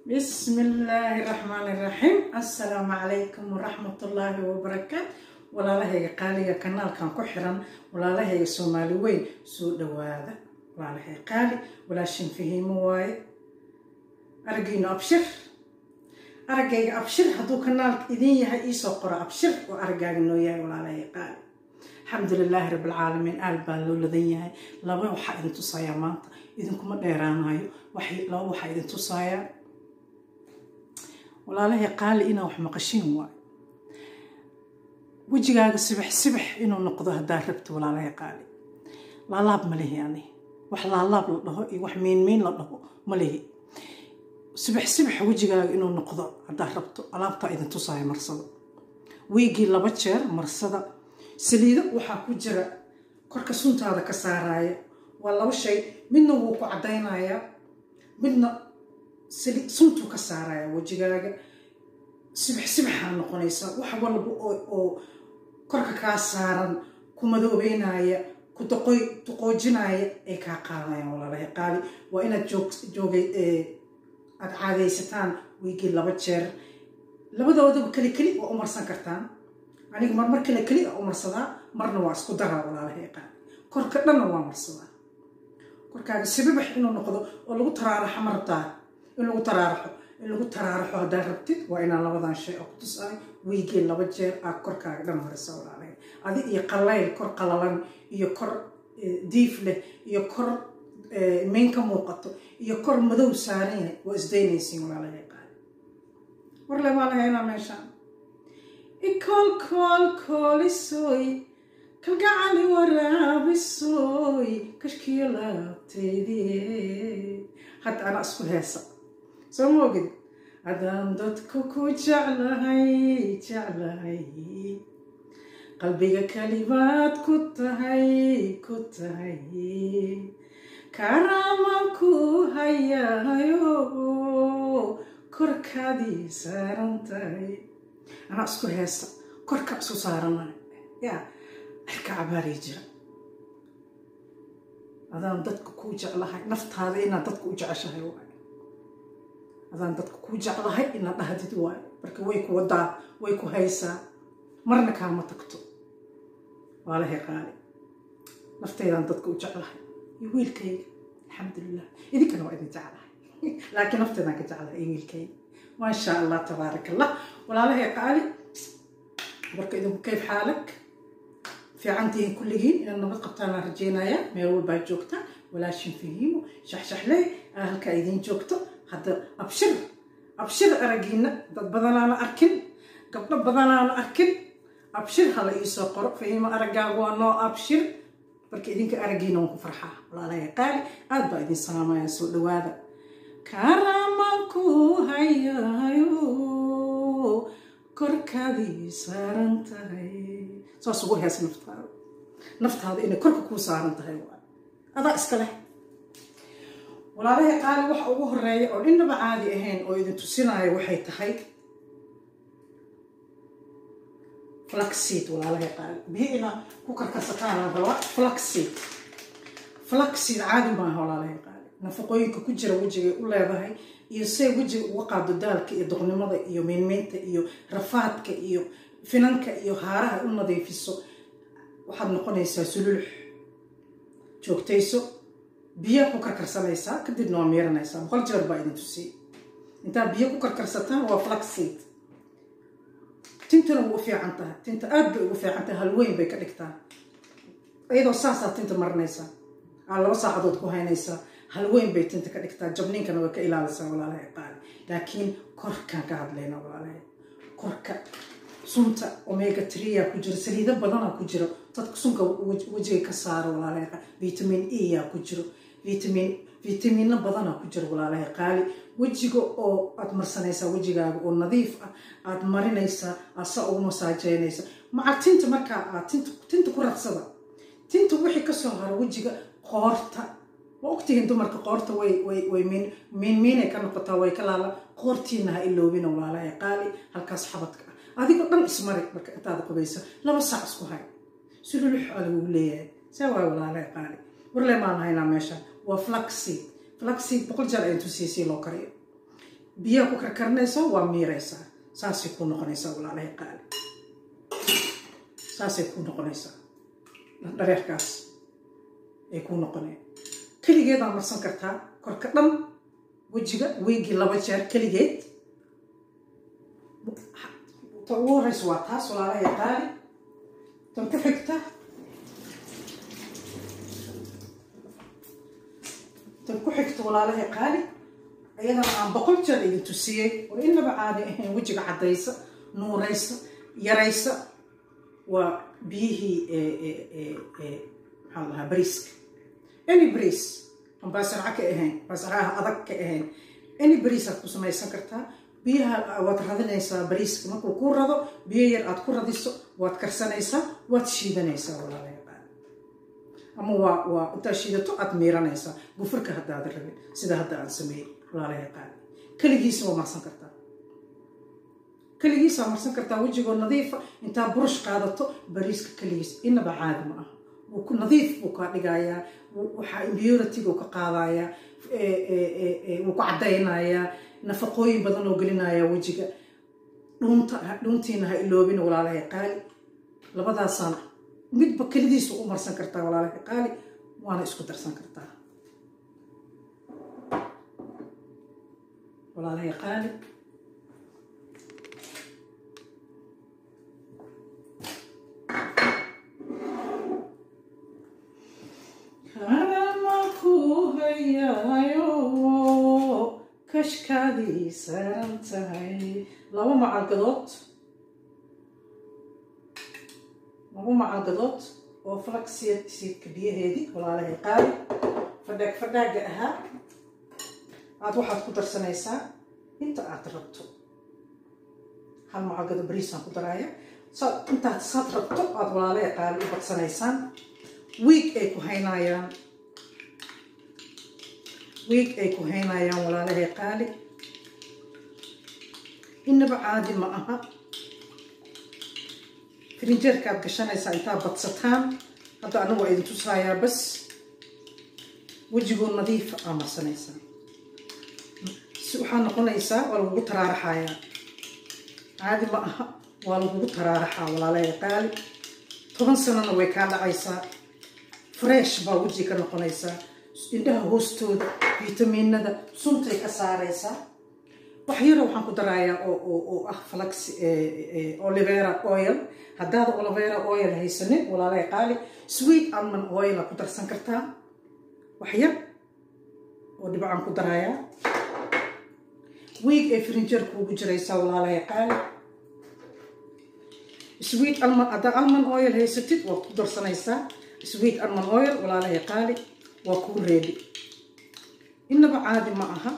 بسم الله الرحمن الرحيم السلام عليكم ورحمة الله وبركاته walaalahayga qaaliga kanaalkan ku xiran walaalahayga soomaali weyn soo dhawaada walaalahayga qaali walaashin fahiimo waaye araggiinu abshir araggayga abshir hadduu kanaalka idin yahay iisoo qoro abshir oo araggaaga noo yahay walaalahayga qaali alxamdulilaahi rabbilcaalamiin aal baa loo ladan yahay laba waxaa idin tusayaa maanta idinkuma dheeraanayo laba waxaa idin tusayaa walaalahay qaali inaa wax maqashiin waayo wejigaaga sibax sibax inuu noqdo haddaa rabto walaalahay qaali laalaab ma lihi ani wax laalaab la dhaho iyo wax miinmiin la dhaho ma lihi sibax sibax wejigaaga inuu noqdo haddaa rabto alaabtaa idin tusaaya marsada wiigii laba jeer marsada saliido waxaa ku jira korka suntaada ka saaraya waa laba shay midna wuu ku caddaynayaa midna suntuu ka saaraya wejigaaga sibax sibaxaa noqonaysaa wax walba oo korka kaa saaran ku madoobeynaya ku duqoojinaya ay kaa qaadayaan walaalahay qaali waa inaad joogay aada caadaysataan wiigii laba jeer labadoodaba keli keli waa umarsan kartaan aniga marmar kale keli a umarsadaa marna waa isku daraa walaalahay qaali korka dhanna waa marsadaa korkaaga sibabax inuu noqdo oo lagu taraaraxo ma rabtaa in lagu taraaraxo in lagu taraaraxo haddaad rabtid waa inaan labadan shay oo ku tusaay wiigii laba jeer aad korkaaga dhan marisa walaalahay adi iyo qallayl kor qalalan iyo kor diif leh iyo kor mayn ka muuqato iyo kor madow saaran yahay waa isdaynaysiin walaalahay qaali warle baa lahaynaa meeshaan ikolkolkolisoy kalgacali waraabisoy kashkiyo laabtaydii hadda anaa isku heesa soo ma ogid haddaan dadku ku jeclahay jeclahay qalbiga kalibaad ku tahay ku tahay karaaman ku hayahayo korkaadii saaran tahay anaa isku heesa korka isku saaranayo yaa cirka cabaarii jira adaan dadka kuu jeclahay naftaada inaad dadka u jeceshahay waay adaan dadka kuu jeclahay inaad dhahdid waayo marka way ku wadaa way ku haysaa marna kaama tagto waalahay qaali naftaydaan dadka u jeclahay iyo wiilkayga alxamdulilah idinkana waa idin jeclahay laakiin naftaydaan ka jeclahay iyo wiilkayga maasha allah tabaarak allah walaalahay qaali marka idinku kayf xaalag fiicantihiin kulligiin inaad nabad qabtaanaan rajeynayaa meel walbaa joogta walaashin fahiimo shaxshaxley aa halkaa idiin joogto hadda abshir abshir araggiina dad badanaana arkin gabdho badanaana arkin abshir hala iisoo qoro fahiimo araggaagu waa noo abshir marka idinka araggiina waan ku farxaa walaalahay qaali aad baa idin salaamaya soo dhawaada karamanku hayayo korkaadii saaran tahay saas ugu hees naftaada naftaada inay korka kuu saaran tahay waa adaa iska leh walaalahay qaali waxa ugu horeeya oo innaba caadi ahayn oo idin tusinaayo waxay tahay flaxseed walaalahay qaali biyo inaa ku karkarsataan rabaa flaxseed flaxseed caadi maaha walaalahay qaali nafaqooyinka ku jira wejigay u leedahay iyo say wejiga uga qaado daalka iyo doqnimada iyo miynmeynta iyo rafaadka iyo finanka iyo haaraha u nadiifiso waxaad noqonaysaa sululux joogtayso biyaa ku karkarsanaysaa kadibna waa miiranaysaa boqol jeer baa idin tusiyey intaad biyo ku karkarsataan waa flaxseed tintuna way u fiican tahay tinta aad bay ugu fiican tahay halweyn bay ka dhigtaa iyadoo saasaa tinta marinaysaa aa laba saacadood ku haynaysaa halweyn bay tinta ka dhigtaa jabniinkana way ka ilaalisaa walaalahay qaali laakiin korkaan ka hadlayna walaalahay korka sunta omega tria ku jiro saliido badanaa ku jiro dadka sunka wejiga ka saaro walaalahay qaali vitamin e yaa ku jiro vitamin vitamino badanaa ku jiro walaalahay qaali wejiga oo aad marsanaysaa wejigaaga oo nadiif ah aad marinaysaa aad sa ugu masaajeynaysa maca tinta markaa aad tinta ku radsada tinta wixii kasoo haro wejiga qoorta waa ogtihiin dumarka qoorta way miinmiinay ka noqotaa way ka laala qoortiina ha iloobina walaalahay qaali halkaas xabadka ah adigoo dhan ismari marka intaada qubaysa laba saac isku hay sululux aa lagugu leeyahay see waay walaalahay qaali warle maan haynaa meesha waa flaxseed flaxseed boqol jeer ayaan tusiisii loo kariyo biyaha ku karkarinayso waa miiraysaa saasay kuu noqonaysaa walaalahay qaali saasay kuu noqonaysaa dhareerkaas ay kuu noqoneen keligeedaa marsan kartaa korka dhan wejiga weygii laba jeer keligeed ta ugu horeysa waa taas walaalahay qaali tan ku xigta tan ku xigta walaalahay qaali ayadana aan boqol jeer idin tusiyey oo inaba caadi ahayn wejiga caddaysa nuuraysa yaraysa waa biyihii maxaa lahaa bariiska any bariis aan baasarca ka ahayn baasarcaha adag ka ahayn any bariis aad ku samaysan kartaa biyaha waad radinaysaa bariiska markuu kuu rado biyo yar aad ku radiso waad karsanaysaa waad shiidanaysaa walaalayaal ama waa waa intaad shiidato aad miiranaysaa gufurka haddaada rabin sida hadda aan sameeyey walaalayaal qaali keligiisa waa marsan kartaa keligiisaa marsan kartaa wejigoo nadiifa intaa burush qaadato bariiska keligiis inaba caadi ma ah wuu ku nadiif buu kaa dhigayaa waxaa impurity-ga ka qaadayaa wuu ku caddaynayaa nafaqooyin badan oo gelinaya wejiga dhuunta dhuuntiina ha iloobin walaalahay qaali labadaasaan midba kelidiisa u marsan kartaa walaalahay qaali waana isku darsan kartaa walaalahay qaali kashkaadii saaran tahay laba macalgadood laba macalgadood oo flaxseed siidka biyaheedii walaalahay qaali fadhaag fadhaaga ahaa aad waxaad ku darsanaysaa inta aad rabto hal macalgado bariisaan ku daraaya saad intaad saad rabto aad walaalahay qaali u badsanaysaan wiig ay ku haynayaan wiig ay ku haynayaan walaalahay qaali inaba caadi ma aha firinjeerkaad gashanaysaa intaa badsataan hadda anigu waa idin tusaayaa bas wejigoo nadiifa aa marsanaysaa waxaa noqonaysaa waa lagugu taraaraxayaa caadi ma aha waa lagugu taraaraxaa walaalahay qaali toban sanana way kaa dhacaysaa fresh baa weji ka noqonaysaa indhaha hoostooda fitamiinada suntay ka saaraysaa wax yaro waxaan ku darayaa oo ah flax olivera oil haddaada olivera oil haysanin walaalay qaali sweet almond oil aa ku darsan kartaa wax yar oo dhibcaan ku darayaa wiig ay frinjeer kuugu jiraysaa walaalay qaali sweet almond haddaa almond oil haysatid waad ku darsanaysaa sweet almond oil walaalahay qaali waa kuu reebi inaba caadi ma aha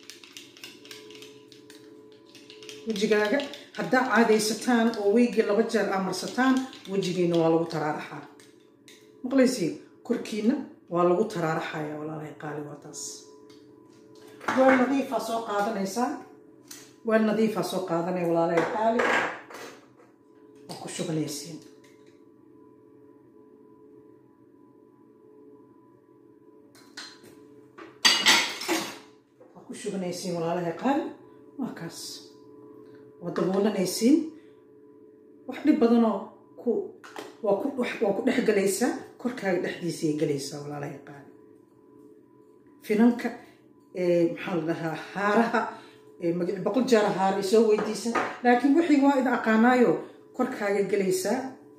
wejigaaga haddaa caadaysataan oo weygii laba jeer aa marsataan wejigiina waa lagu taraaraxaa maqlaysiin korkiina waa lagu taraaraxaya walaalahay qaali waa taas weel nadiifaa soo qaadanaysaa weel nadiifaa soo qaadanaya walaalahay qaali waa ku shubanaysiin ku shubanaysiin walaalahay qaali waa kaas waa daboolanaysiin wax dhib badanoo ku waa ku waa ku dhex galaysaa korkaaga dhexdiisay galaysaa walaalahay qaali finanka maxaa la dhahaa haaraha magaci boqol jaara haara isoo weydiisa laakiin wixii waa ida aqaanaayo korkaaga galaysaa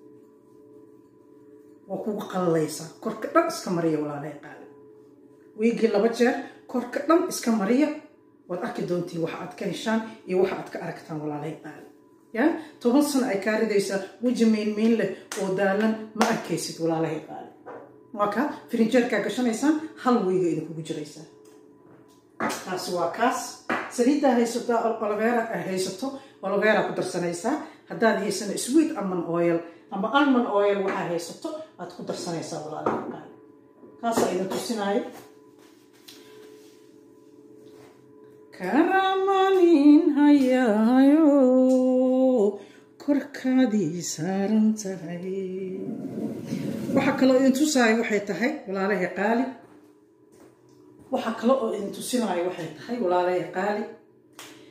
waa kugu qallalaysaa korka dhan iska mariya walaalahay qaali wiigii laba jeer korka dhan iska mariya waad arki doontiin waxa aad ka heshaan iyo waxa aad ka aragtaan walaalay qaali ya toban sano ay kaa ridaysaa weji meynmeyn leh oo daalan ma arkaysid walaalahay qaali waa kaa firinjeerkaa gashanaysaan hal wiiga idinkugu jiraysaa taasi waa kaas saliiddaa haysato olivera haysato olivera ku darsanaysaa haddaad haysana sweet almond oil ama almond oil waxaa haysato aad ku darsanaysaa walaalahay qaali kaasaa idin tusinaayo karamanin hayaayo korkaadii saaran tahay waxaa kaloo idin tusaayo waxay tahay walaalahay qaali waxaa kale oo idin tusinaayo waxay tahay walaalahay qaali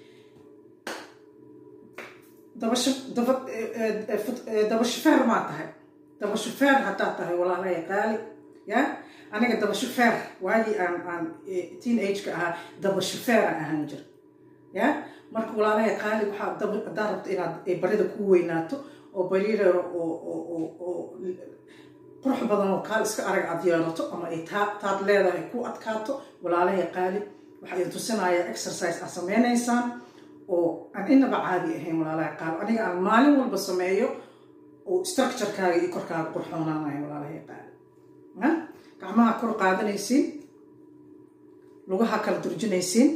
dabashufeer maa tahay dabashufeer haddaad tahay walaalaya qaali ya aniga dabashufeer waagii aan aan teen ageka ahaa dabashufeeran ahaan jir ya marka walaalaya qaali waxaa haddaa rabto inaad barida ku weynaato oo bariireero oo qurux badan oo kaal iska arag aad yeelato ama ay taad leedahay ku adkaato walaalaya qaali waxaa idin tusinayaa exercise aad sameynaysaan oo aan inaba caadi ahayn walaalaha qaal aniga aan maalin walba sameeyo oo structurekaaga iyo korkaaga qurxoonaanayo walaalaha qaali gacmaha kor qaadanaysiin lugaha kala durjinaysiin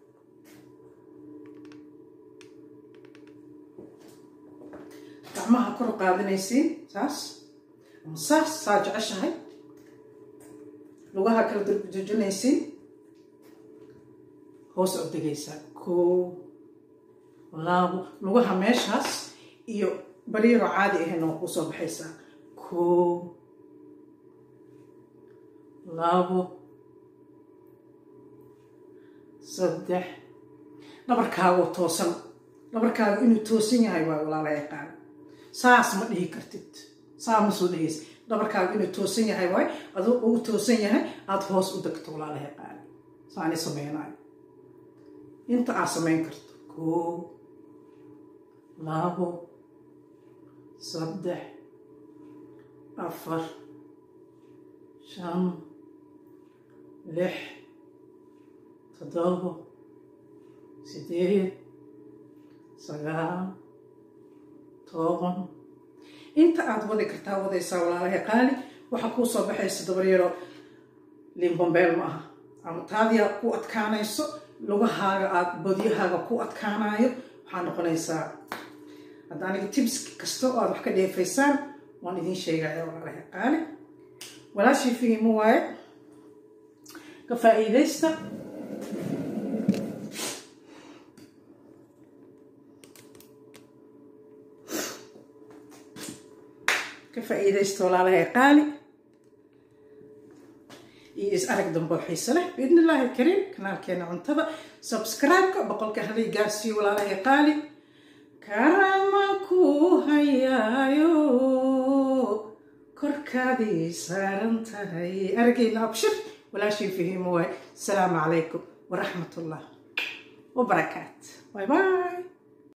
gacmaha kor qaadanaysiin saas ama saas saa jeceshahay lugaha kala durjinaysiin hoos u degaysaa koo laabo lugaha meeshaas iyo bariiro caadi ahayn oo kusoo baxaysaa koo labo saddex dhabarkaagoo toosan dhabarkaaga inuu toosan yahay waa walaala yaqaan saas ma dhihi kartid saa ma soo dhehaysa dhabarkaaga inuu toosan yahay waay aduu ugu toosan yahay aada hoos u degto walaala yaqaan saani sameynayo inta aad samayn karto koo labo saddex afar shan lix toddobo sideed sagaal toban inta aad wadi kartaa wadaysaa walaalaha qaali waxaa kuu soo baxaysa dabaryaro limbambeel ma aha ama taadiyaa ku adkaanayso lugahaaga aada bodyahaaga ku adkaanayo waxaa noqonaysaa hadda aniga tibs kasta oo aad wax ka dheefaysaan waan idiin sheegaya walaalaha qaali walaashii fihimu waaye ka faa'iidaysta ka faa'iidaysta walaalaha qaali iyo is arag dambe oo xiise leh biidni illaahi alkariim kanaalkeena cuntada subscribe-ka boqolka halay gaarsiiyo walaalaha qaali karama ku hayaayo korkaadii saaran tahay aragayna abshir walaashii fahiimo waay asalaamu calaykum waraxmat ullah wabarakaat bay bay